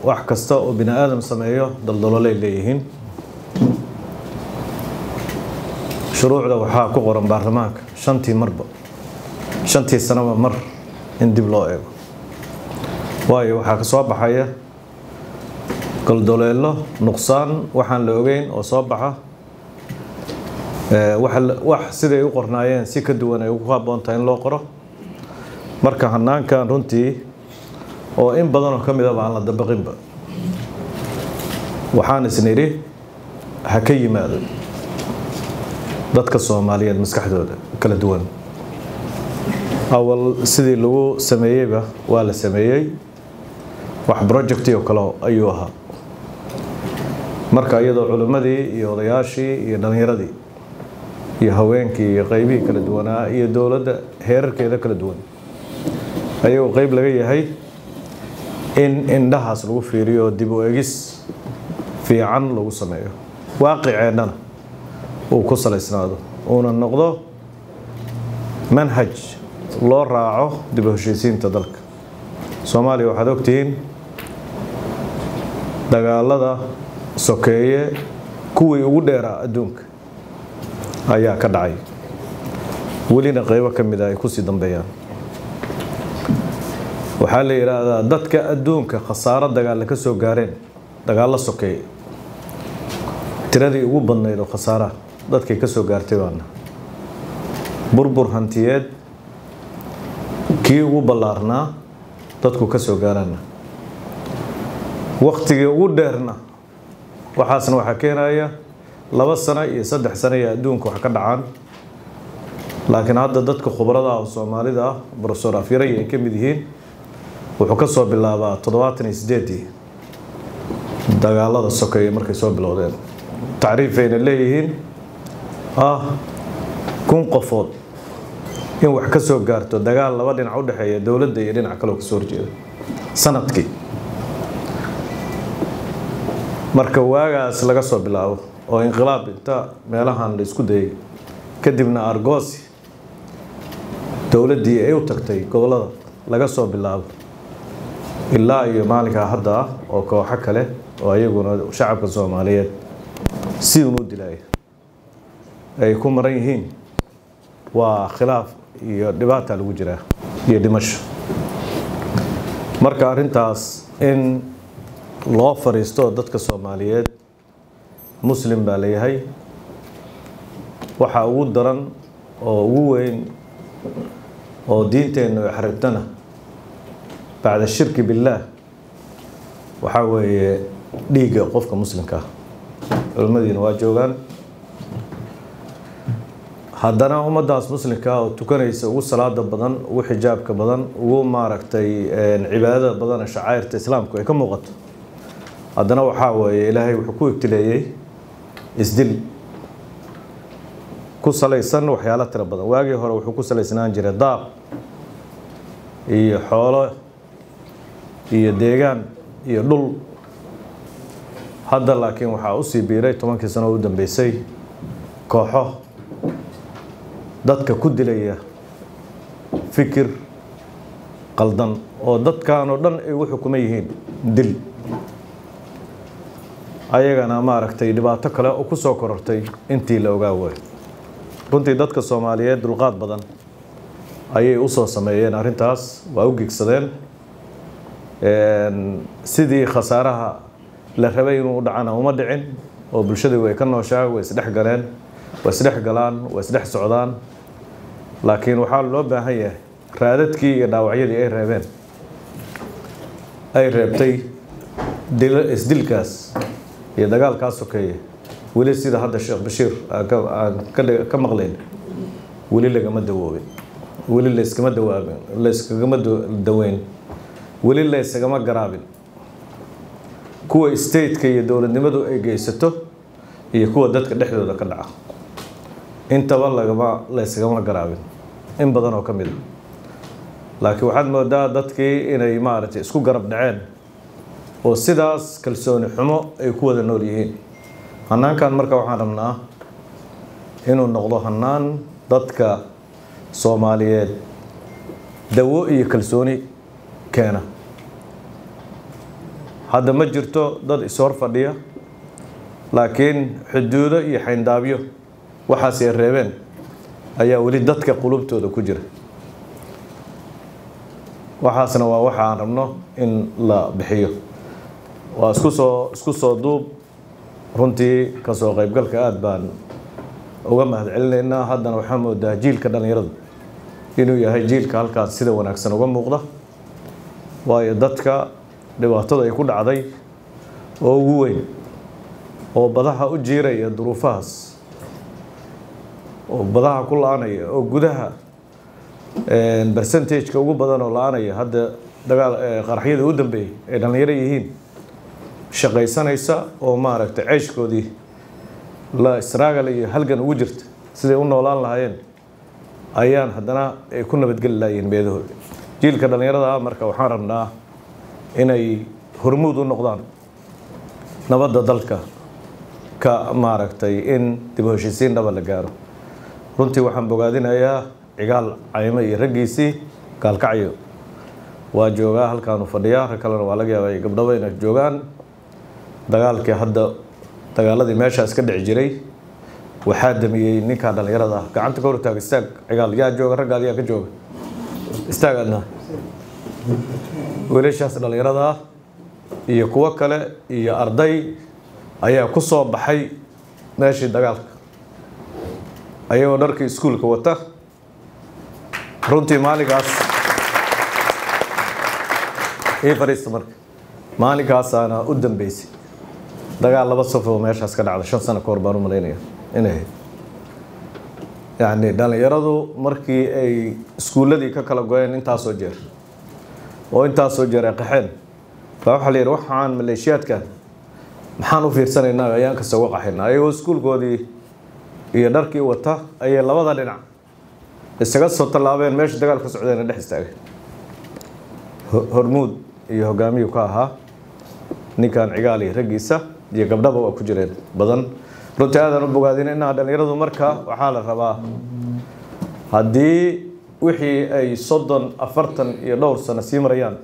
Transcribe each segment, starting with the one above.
wax kasta oo bini aadam sameeyo daldalolay leeyihiin shuruucda waxaa ku qoran baarlamaanka shantii marba shantii sanaba mar in dib loo eego waayo waxaa ka soo baxaya goldoleelo nuqsaan waxaan la ogeyn oo soo baxa wax siday u qornaayeen si ka duwan ay ugu habboontahay in loo qoro marka hanaankan runtii oo in badanoo ka midaba aan la dabaqinba waxaan isnidhi ha ka yimaado dadka soomaaliyeed maskaxdooda kala duwan awal sidii lagu sameeyeyba waa la sameeyey wax projecti oo kale ayuu ahaa marka iyadoo culimmadii iyo odayaashii iyo dhallinyaradii iyo haweenkii iyo qeybihii kala duwanaa iyo dowladda heerarkeeda kala duwan ayagoo qeyb laga yahay in indhahaas lagu fiiriyo dib u egis fiican lagu sameeyo waaqiceennana uu ku salaysnaado uuna noqdo manhaj loo raaco dib u heshiisiinta dalka soomaaliya waxaad ogtihiin dagaalada sokeeye kuwii ugu dheeraa adduunka ayaa ka dhacay welina qeybo ka mid a ay kusii dambeeyaan waxaa la yidhaahdaa dadka adduunka khasaaro dagaalla ka soo gaareen dagaallo sokeeye tiradii ugu badnayd oo khasaaraha dadkay ka soo gaartay baana burbur hantiyeed kii ugu ballaarnaa dadku ka soo gaarana waktigii ugu dheerna waxaasna waxaa keenaya laba sano iyo saddex sano iyo adduunka wax ka dhacaan laakiin hadda dadka khubrada ah oo soomaalida ah brofesor afyaray ay ka mid yihiin wuxuu ka soo bilaabaa toddobaatan iyo sideedii dagaalada sokeeye markay soo bilowdeen tacriifayna leeyihiin ah kun qofood in wax ka soo gaarto dagaal laba dhinac u dhexeeya dowladda iyo dhinac kaleo kasoo horjeeda sanadkii marka waagaas laga soo bilaabo oo inqilaab inta meelahan la isku dayay kadibna argoosi dowladdii ay u tagtay gobollada laga soo bilaabo ilaa iyo maalinkaa hadda ah oo kooxo kale oo ayaguna shacabka soomaaliyeed si unu dilaya ay ku maran yihiin waa khilaaf iyo dhibaata lagu jiraa iyo dhimasho marka arrintaas in loo fariisto dadka soomaaliyeed muslim baa layahay waxaa ugu daran oo ugu weyn oo diinteennu ay xaribtana bacda shirki billaah waxaa weeye dhiigga qofka muslimka ah culimmadiina waa joogaan haddana ummaddaas muslimka ah oo tukanaysa ugu salaada badan ugu xijaabka badan ugu maaragtay cibaadada badan ee shacairta islaamku ay ka muuqato haddana waxaa weeye ilaahay wuxuu ku ibtileeyey isdil ku salaysan waxyaalo tiro badan waagii hore wuxuu ku salaysnaan jiray daaq iyo xoolo iyo deegaan iyo dhul hadda laakiin waxaa usii biiray tobankii sano u dambeysay kooxo dadka ku dilaya fikir qaldan oo dadkan oo dhan ay u xukuman yihiin dil ayagana maaragtay dhibaato kale oo ku soo korortay intii la ogaa waayo runtii dadka soomaaliyeed dulqaad badan ayay u soo sameeyeen arrintaas waa u gigsadeen sidii khasaaraha la rabay inuu u dhacana uma dhicin oo bulshadii way ka nooshaa way isdhex galeen way isdhex galaan way isdhex socdaan laakiin waxaa loo baahan yahay raadadkii iyo dhaawacyadii ay reebeen ay reebtay isdilkaas iyo dagaalkaas sokeeye weli sida hadda sheekh bashiir aan ka maqlayn weli lagama dawoobin weli layskama dawaabin layskagama daweyn weli laysagama garaabin kuwa stateka iyo dowladnimadu ay geysato iyo kuwa dadka dhexdooda ka dhaca intaba lagama laysagama garaabin in badan oo ka mid a laakiin waxaad moodaa dadkii inay maaragtay isku garab dhaceen oo sidaas kalsooni xumo ay ku wada nool yihiin hanaankan marka waxaan rabnaa inuu noqdo hanaan dadka soomaaliyeed dawo iyo kalsooni keena hadda ma jirto dad ishor fadhiya laakiin xuduudo iyo xayndaabyo waxaas ay reebeen ayaa weli dadka qulubtooda ku jira waxaasna waa waxa aan rabno in la bixiyo waa isku soo isku soo duub runtii kasoo qaybgalka aada baan uga mahad celinaynaa haddana waxaa moodaa jiilka dhallinyaradu inuu yahay jiilka halkaas sida wanaagsan uga muuqda waayo dadka dhibaatada ay ku dhacday oo ugu weyn oo badaha u jiiraya duruufahaas oo badaha ku la-anaya oo gudaha bercentageka ugu badan oo la-anaya hadda dagaal qaraxyada u dambeeyey ay dhallinyaro yihiin shaqaysanaysa oo maaragtay ceyshkoodii la israagal iyo halgan ugu jirta siday u noolaan lahaayeen ayaan haddana ay ku nabadgeli lahayiin meedahooda jiilka dhallinyarada ah marka waxaan rabnaa inay hormuud u noqdaan nabadda dalka ka maaragtay in dib u heshiisiin dhaba la gaaro runtii waxaan bogaadinayaa cigaal caymo iyo raggiisii gaalkacyo waa joogaa halkaanu fadhiyaa rag kalena waa laga yaabay gabdhaba inay joogaan dagaalkii hadda dagaaladii meeshaas ka dhici jiray waxaa damiyey ninkaa dhallinyarada ah gacanta ka hortaag istaag cigaal yaa jooga raggaad yaa ka jooga istaag adna wiilashaas dhallinyarada ah iyo kuwo kale iyo arday ayaa ku soo baxay meeshii dagaalka ayagoo dharkii iskuulka wata runtii maalinkaas ii fadhiista marka maalinkaasaana u dambeysay dagaal laba saf oo meeshaas ka dhacda shan sano ka hor baan u malaynaya inay ahayd yacni dhallinyaradu markii ay iskuulladii ka kala go-een intaasoo jeer oo intaasoo jeer ay qaxeen baa waxaa la yidhi waxaan maleeshiyaadkan maxaan u fiirsanaynaa ayaan kasta uga qaxayna ayagoo iskuulkoodii iyo dharkii wata ayay labada dhinac isaga soo tallaabeen meesha dagaal ka socdeena dhex istaageen hormuud iyo hogaamiyuu ka ahaa ninkan cigaal iyo raggiisa iyo gabdhaba waa ku jireen badan runtii aadaan u bogaadin inaa dhallinyaradu marka waxaa la rabaa haddii wixii ay soddon afartan iyo dhowr sano sii marayaan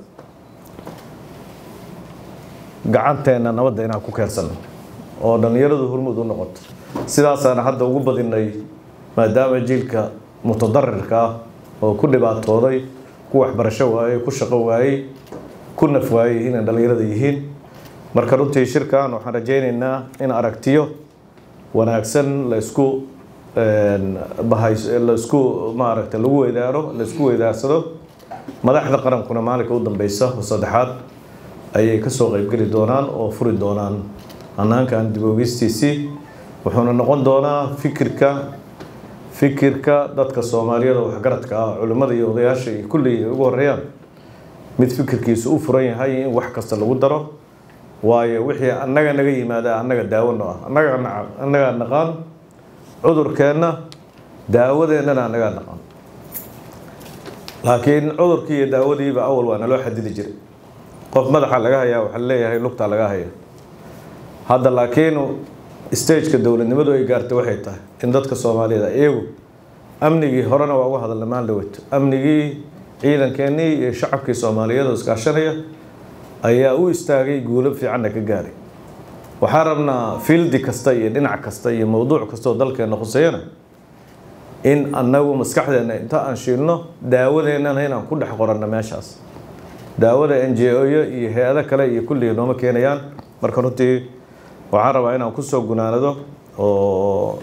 gacanteenna nabadda inaan ku keensano oo dhallinyaradu hormuud u noqoto sidaasaana hadda ugu badinay maadaama jiilka mutadarirka ah oo ku dhibaatooday ku waxbarasho waayey ku shaqo waayey ku naf waayey inay dhallinyarada yihiin marka runtii shirkan waxaan rajaynaynaa in aragtiyo wanaagsan la isku bahay la isku maaragtay lagu weydaaro la isku weydaarsado madaxda qarankuna maalinka u dambeysa oo saddexaad ayay kasoo qeybgeli doonaan oo furi doonaan hanaankan dib oogistiisii wuxuuna noqon doonaa fikirka fikirka dadka soomaaliyada waxgaradka ah culimmada iyo odayaasha iyo kulli ugu horeeyaan mid fikirkiisu u furan yahay in wax kasta lagu daro waayo wixii annaga naga yimaada annaga daawano ah annaga annagaa naqaan cudurkeenna daawadeennana annagaa naqaan laakiin cudurkii iyo daawadiiba awal waa naloo xadidi jiray qof madaxa laga hayaa waxaa leeyahay lugtaa laga haya hadda laakiin stageka dowladnimadu ay gaartay waxay tahay in dadka soomaaliyeed iyagu amnigii horena waa uga hadalna maan dhaweto amnigii ciidankeenii iyo shacabkii soomaaliyeed oo iskaashanaya ayaa u istaagay guulo fiicanna ka gaaray waxaan rabnaa fiildi kasta iyo dhinac kasta iyo mowduuc kastaoo dalkeenna khuseeyana in annagu maskaxdeenna inta aan shiilno daawadeennana inaan ku dhex qoranno meeshaas daawada n j o-yo iyo hay-ado kale iyo kulligii nooma keenayaan marka runtii waxaan rabaa inaan kusoo gunaanado oo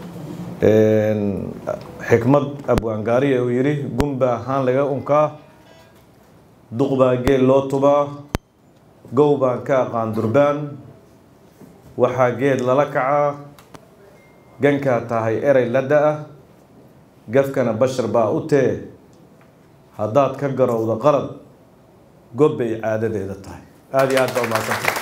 xikmad abwaangaariya uu yidhi gunbaa haan laga unkaa duq baa geel loo tubaa gow baan ka aqaan durbaan waxaa geed lala kacaa gankaa tahay erey la da-a gafkana bashar baa u tee haddaad ka garowdo qalad gob bay caadadeeda tahay aada iyo aad baa umaadsanta